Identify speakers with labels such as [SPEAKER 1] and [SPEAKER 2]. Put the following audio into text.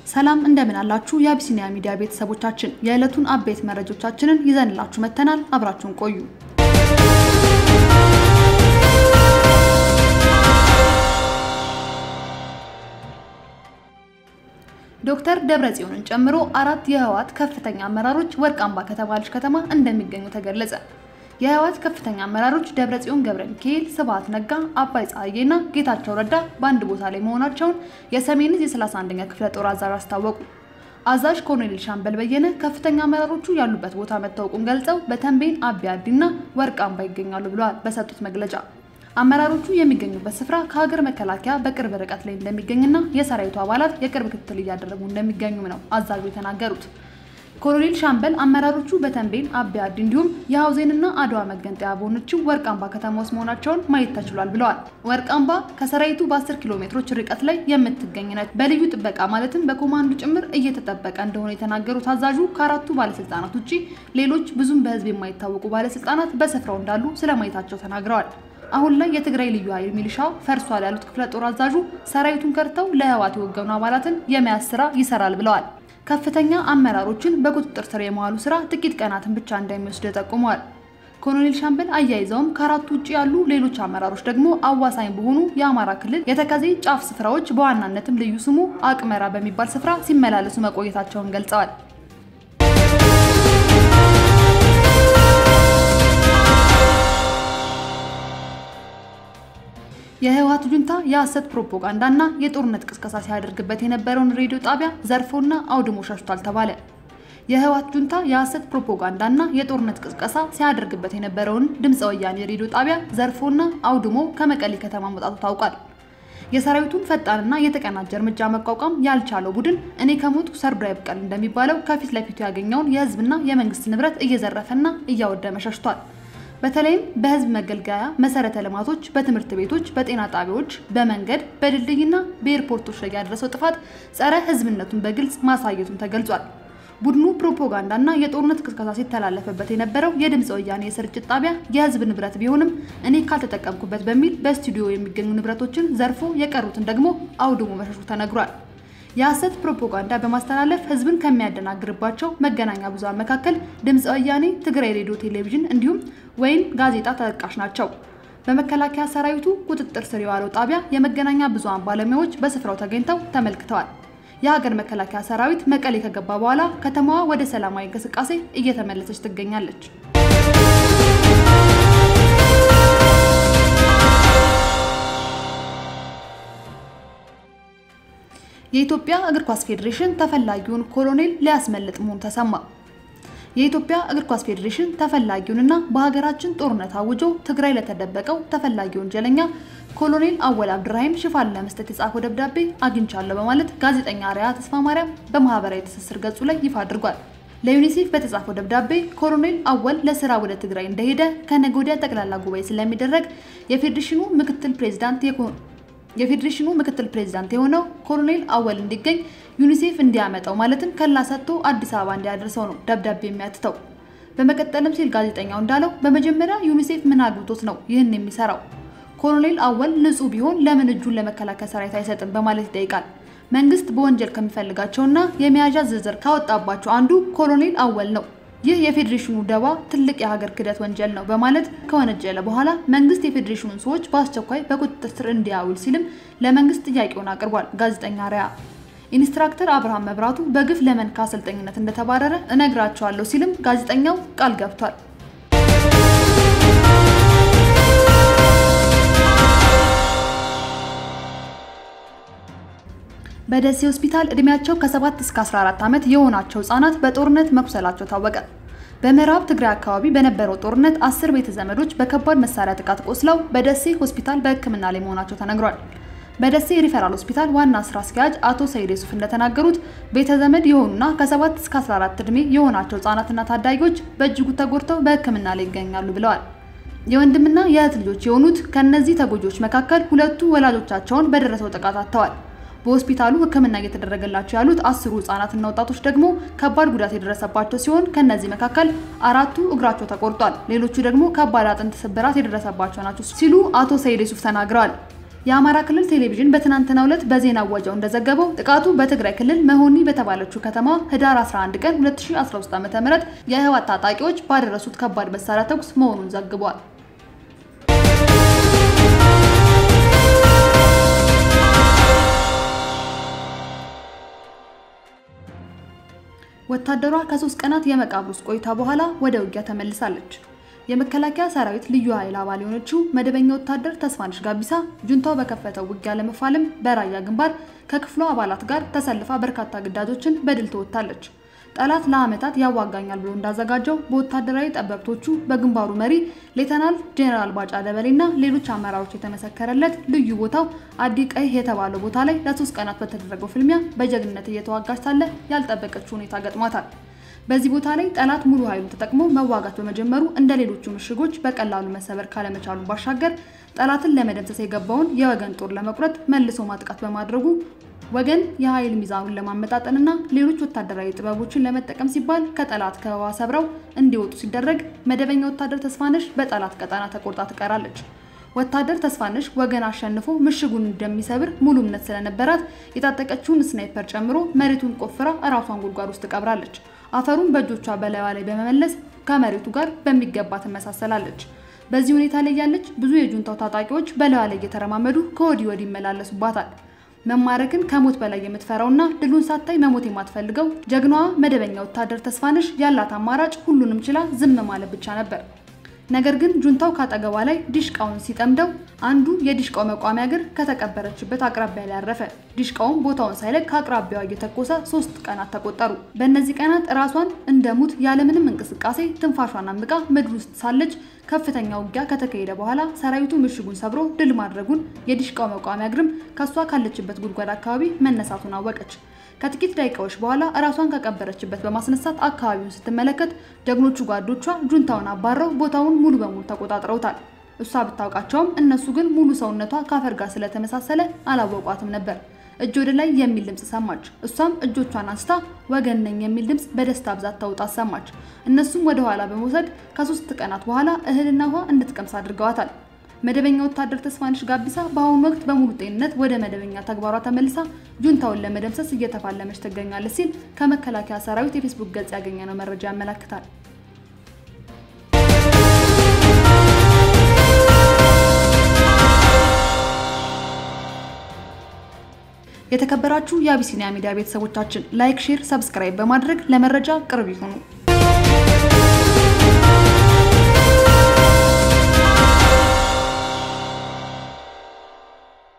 [SPEAKER 1] ሰላም እንደምን አላችሁ? የአቢሲኒያ ሚዲያ ቤተሰቦቻችን የዕለቱን አበይት መረጃዎቻችንን ይዘንላችሁ መጥተናል። አብራችሁን ቆዩ። ዶክተር ደብረጽዮንን ጨምሮ አራት የህወሓት ከፍተኛ አመራሮች ወርቅ አምባ ከተባለች ከተማ እንደሚገኙ ተገለጸ። የህወሓት ከፍተኛ አመራሮች ደብረጽዮን ገብረ ሚካኤል፣ ስብሐት ነጋ፣ አባይ ፀሐዬና ጌታቸው ረዳ በአንድ ቦታ ላይ መሆናቸውን የሰሜን ዕዝ የ31ኛ ክፍለ ጦር አዛዥ አስታወቁ። አዛዥ ኮሎኔል ሻምበል በየነ ከፍተኛ አመራሮቹ ያሉበት ቦታ መታወቁን ገልጸው በተንቤን አቢ አዲና ወርቅ አምባ ይገኛሉ ብለዋል። በሰጡት መግለጫ አመራሮቹ የሚገኙበት ስፍራ ከሀገር መከላከያ በቅርብ ርቀት ላይ እንደሚገኝና የሰራዊቱ አባላት የቅርብ ክትትል እያደረጉ እንደሚገኙም ነው አዛዡ የተናገሩት። ኮሎኔል ሻምበል አመራሮቹ በተንቤን አቢ አዲ እንዲሁም የሀውዜንና አድዋ መገንጠያ በሆነችው ወርቅ አምባ ከተማ ውስጥ መሆናቸውን ማየት ተችሏል ብለዋል። ወርቅ አምባ ከሰራዊቱ በ10 ኪሎ ሜትሮች ርቀት ላይ የምትገኝ ነች። በልዩ ጥበቃ ማለትም በኮማንዶ ጭምር እየተጠበቀ እንደሆነ የተናገሩት አዛዡ ከአራቱ ባለስልጣናት ውጭ ሌሎች ብዙም በህዝብ የማይታወቁ ባለስልጣናት በስፍራው እንዳሉ ስለማየታቸው ተናግረዋል። አሁን ላይ የትግራይ ልዩ ኃይል ሚሊሻው ፈርሷል ያሉት ክፍለ ጦር አዛዡ ሰራዊቱን ከድተው ለህወሓት የወገኑ አባላትን የመያዝ ስራ ይሰራል ብለዋል። ከፍተኛ አመራሮችን በቁጥጥር ስር የመዋሉ ስራ ጥቂት ቀናትን ብቻ እንደሚወስድ ጠቁመዋል። ኮሎኔል ሻምበል አያይዘውም ከአራቱ ውጭ ያሉ ሌሎች አመራሮች ደግሞ አዋሳኝ በሆኑ የአማራ ክልል የተከዜ ጫፍ ስፍራዎች በዋናነትም ልዩ ስሙ አቅመራ በሚባል ስፍራ ሲመላለሱ መቆየታቸውን ገልጸዋል። የህወሓት ጁንታ የሐሰት ፕሮፓጋንዳና የጦርነት ቅስቀሳ ሲያደርግበት የነበረውን ሬዲዮ ጣቢያ ዘርፎና አውድሞ ሸሽቷል ተባለ። የህወሓት ጁንታ የሐሰት ፕሮፓጋንዳና የጦርነት ቅስቀሳ ሲያደርግበት የነበረውን ድምፀ ወያኔ ሬዲዮ ጣቢያ ዘርፎና አውድሞ ከመቀሌ ከተማ መውጣቱ ታውቋል። የሰራዊቱን ፈጣንና የተቀናጀ እርምጃ መቋቋም ያልቻለው ቡድን እኔ ከሞቱ ሰርዶ አይብቀል እንደሚባለው ከፊት ለፊቱ ያገኘውን የህዝብና የመንግስት ንብረት እየዘረፈና እያወደመ ሸሽቷል። በተለይም በህዝብ መገልገያ መሰረተ ልማቶች፣ በትምህርት ቤቶች፣ በጤና ጣቢያዎች፣ በመንገድ፣ በድልድይና በኤርፖርቶች ላይ ያደረሰው ጥፋት ጸረ ህዝብነቱን በግልጽ ማሳየቱን ተገልጿል። ቡድኑ ፕሮፓጋንዳና የጦርነት ቅስቀሳ ሲተላለፍበት የነበረው የድምፀ ወያኔ የስርጭት ጣቢያ የህዝብ ንብረት ቢሆንም እኔ ካልተጠቀምኩበት በሚል በስቱዲዮ የሚገኙ ንብረቶችን ዘርፎ የቀሩትን ደግሞ አውድሞ መሸሹ ተነግሯል። የሐሰት ፕሮፓጋንዳ በማስተላለፍ ህዝብን ከሚያደናግርባቸው መገናኛ ብዙሃን መካከል ድምፀ ወያኔ፣ ትግራይ ሬዲዮ ቴሌቪዥን እንዲሁም ወይን ጋዜጣ ተጠቃሽ ናቸው። በመከላከያ ሰራዊቱ ቁጥጥር ስር የዋለው ጣቢያ የመገናኛ ብዙሃን ባለሙያዎች በስፍራው ተገኝተው ተመልክተዋል። የሀገር መከላከያ ሰራዊት መቀሌ ከገባ በኋላ ከተማዋ ወደ ሰላማዊ እንቅስቃሴ እየተመለሰች ትገኛለች። የኢትዮጵያ እግር ኳስ ፌዴሬሽን ተፈላጊውን ኮሎኔል ሊያስመልጥ መሆኑ ተሰማ። የኢትዮጵያ እግር ኳስ ፌዴሬሽን ተፈላጊውንና በሀገራችን ጦርነት አውጆ ትግራይ ለተደበቀው ተፈላጊ ወንጀለኛ ኮሎኔል አወል አብድራሂም ሽፋን ለመስጠት የጻፈው ደብዳቤ አግኝቻለሁ በማለት ጋዜጠኛ አርያ ተስፋ ማርያም በማህበራዊ ትስስር ገጹ ላይ ይፋ አድርጓል። ለዩኒሴፍ በተጻፈው ደብዳቤ ኮሎኔል አወል ለስራ ወደ ትግራይ እንደሄደ ከነገ ወዲያ ጠቅላላ ጉባኤ ስለሚደረግ የፌዴሬሽኑ ምክትል ፕሬዚዳንት የፌዴሬሽኑ ምክትል ፕሬዚዳንት የሆነው ኮሎኔል አወል እንዲገኝ ዩኒሴፍ እንዲያመጣው ማለትም ከላ ሰጥቶ አዲስ አበባ እንዲያደርሰው ነው ደብዳቤ የሚያትተው። በመቀጠልም ሲል ጋዜጠኛው እንዳለው በመጀመሪያ ዩኒሴፍ ምን አግብቶት ነው ይህን የሚሰራው? ኮሎኔል አወል ንጹህ ቢሆን ለምን እጁን ለመከላከያ ሰራዊት አይሰጥም? በማለት ይጠይቃል። መንግስት በወንጀል ከሚፈልጋቸውና የመያዣ ዝርዝር ካወጣባቸው አንዱ ኮሎኔል አወል ነው። ይህ የፌዴሬሽኑ ደባ ትልቅ የሀገር ክህደት ወንጀል ነው በማለት ከወነጀለ በኋላ መንግስት የፌዴሬሽኑን ሰዎች በአስቸኳይ በቁጥጥር ስር እንዲያውል ሲልም ለመንግስት ጥያቄውን አቅርቧል። ጋዜጠኛ ሪያ ኢንስትራክተር አብርሃም መብራቱ በግፍ ለመንካ አሰልጣኝነት እንደተባረረ እነግራቸዋለሁ ሲልም ጋዜጠኛው ቃል ገብቷል። በደሴ ሆስፒታል እድሜያቸው ከ7 እስከ 14 ዓመት የሆናቸው ህጻናት በጦርነት መቁሰላቸው ታወቀ። በምዕራብ ትግራይ አካባቢ በነበረው ጦርነት አስር ቤተ ዘመዶች በከባድ መሳሪያ ጥቃት ቆስለው በደሴ ሆስፒታል በሕክምና ላይ መሆናቸው ተነግሯል። በደሴ ሪፈራል ሆስፒታል ዋና ስራ አስኪያጅ አቶ ሰይድ ሱፍ እንደተናገሩት ቤተ ዘመድ የሆኑና ከ7 እስከ 14 ዕድሜ የሆናቸው ህጻናትና ታዳጊዎች በእጅጉ ተጎድተው በሕክምና ላይ ይገኛሉ ብለዋል። የወንድምና የእህት ልጆች የሆኑት ከእነዚህ ተጎጂዎች መካከል ሁለቱ ወላጆቻቸውን በደረሰው ጥቃት አጥተዋል። በሆስፒታሉ ሕክምና እየተደረገላቸው ያሉት አስሩ ህጻናትና ወጣቶች ደግሞ ከባድ ጉዳት የደረሰባቸው ሲሆን ከነዚህ መካከል አራቱ እግራቸው ተቆርጧል፣ ሌሎቹ ደግሞ ከባድ አጥንት ስብራት የደረሰባቸው ናቸው ሲሉ አቶ ሰይድ ሱፍ ተናግረዋል። የአማራ ክልል ቴሌቪዥን በትናንትናው ዕለት በዜና አዋጃው እንደዘገበው ጥቃቱ በትግራይ ክልል መሆኒ በተባለችው ከተማ ህዳር 11 ቀን 2013 ዓ.ም የህወሓት ታጣቂዎች ባደረሱት ከባድ መሳሪያ ተኩስ መሆኑን ዘግቧል። ወታደሯ ከሶስት ቀናት የመቃብር ውስጥ ቆይታ በኋላ ወደ ውጊያ ተመልሳለች። የመከላከያ ሰራዊት ልዩ ኃይል አባል የሆነችው መደበኛ ወታደር ተስፋነሽ ጋቢሳ ጁንታው በከፈተው ውጊያ ለመፋለም በራያ ግንባር ከክፍሏ አባላት ጋር ተሰልፋ በርካታ ግዳጆችን በድል ትወጣለች። ጠላት ለዓመታት ያዋጋኛል ብሎ እንዳዘጋጀው በወታደራዊ ጠበብቶቹ በግንባሩ መሪ ሌተናል ጄኔራል ባጫ ደበሌና ሌሎች አመራሮች የተመሰከረለት ልዩ ቦታው አዲ ቀይ የተባለው ቦታ ላይ ለሶስት ቀናት በተደረገው ፍልሚያ በጀግንነት እየተዋጋች ሳለ ያልጠበቀችው ሁኔታ ገጥሟታል። በዚህ ቦታ ላይ ጠላት ሙሉ ኃይሉን ተጠቅሞ መዋጋት በመጀመሩ እንደ ሌሎቹ ምሽጎች በቀላሉ መሰበር ካለመቻሉ ባሻገር ጠላትን ለመደምሰስ የገባውን የወገን ጦር ለመቁረጥ መልሶ ማጥቃት በማድረጉ ወገን የኃይል ሚዛኑን ለማመጣጠንና ሌሎች ወታደራዊ ጥበቦችን ለመጠቀም ሲባል ከጠላት ከበባ ሰብረው እንዲወጡ ሲደረግ መደበኛ ወታደር ተስፋነሽ በጠላት ቀጠና ተቆርጣ ትቀራለች። ወታደር ተስፋነሽ ወገን አሸንፎ ምሽጉን እንደሚሰብር ሙሉ እምነት ስለነበራት የታጠቀችውን ስናይፐር ጨምሮ መሬቱን ቆፍራ እራሷን ጉድጓድ ውስጥ ትቀብራለች። አፈሩን በእጆቿ በላይዋ ላይ በመመለስ ከመሬቱ ጋር በሚገባ ትመሳሰላለች። በዚህ ሁኔታ ላይ ያለች ብዙ የጁንታው ታጣቂዎች በላይዋ ላይ እየተረማመዱ ከወዲህ ወዲህ ይመላለሱባታል። መማረክን ከሞት በላይ የምትፈራውና ድሉን ሳታይ መሞት የማትፈልገው ጀግናዋ መደበኛ ወታደር ተስፋነሽ ያላት አማራጭ ሁሉንም ችላ ዝም ማለት ብቻ ነበር። ነገር ግን ጁንታው ካጠገቧ ላይ ዲሽቃውን ሲጠምደው አንዱ የዲሽቃው መቋሚያ እግር ከተቀበረችበት አቅራቢያ ላይ አረፈ። ዲሽቃውን ቦታውን ሳይለቅ ከአቅራቢያዋ እየተኮሰ ሶስት ቀናት ተቆጠሩ። በእነዚህ ቀናት ራሷን እንደ ሙት ያለምንም እንቅስቃሴ ትንፋሿን አምቃ ምድር ውስጥ ሳለች ከፍተኛ ውጊያ ከተካሄደ በኋላ ሰራዊቱ ምሽጉን ሰብሮ ድል ማድረጉን የዲሽቃው መቋሚያ እግርም ከሷ ካለችበት ጉድጓድ አካባቢ መነሳቱን አወቀች። ከጥቂት ደቂቃዎች በኋላ እራሷን ከቀበረችበት በማስነሳት አካባቢውን ስትመለከት ጀግኖቹ ጓዶቿ ጁንታውን አባረው ቦታውን ሙሉ በሙሉ ተቆጣጥረውታል። እሷ ብታውቃቸውም እነሱ ግን ሙሉ ሰውነቷ ከአፈር ጋር ስለተመሳሰለ አላወቋትም ነበር። እጅ ወደ ላይ የሚል ድምፅ ሰማች። እሷም እጆቿን አንስታ ወገን ነኝ የሚል ድምፅ በደስታ ብዛት ተውጣ ሰማች። እነሱም ወደ ኋላ በመውሰድ ከሶስት ቀናት በኋላ እህልና ውሃ እንድትቀምስ አድርገዋታል። መደበኛ ወታደር ተስፋነሽ ጋቢሳ በአሁኑ ወቅት በሙሉ ጤንነት ወደ መደበኛ ተግባሯ ተመልሳ ጁንታውን ለመደምሰስ እየተፋለመች ትገኛለች ሲል ከመከላከያ ሰራዊት የፌስቡክ ገጽ ያገኘነው መረጃ ያመላክታል። የተከበራችሁ የአቢሲኒያ ሚዲያ ቤተሰቦቻችን ላይክ፣ ሼር፣ ሰብስክራይብ በማድረግ ለመረጃ ቅርብ ይሁኑ።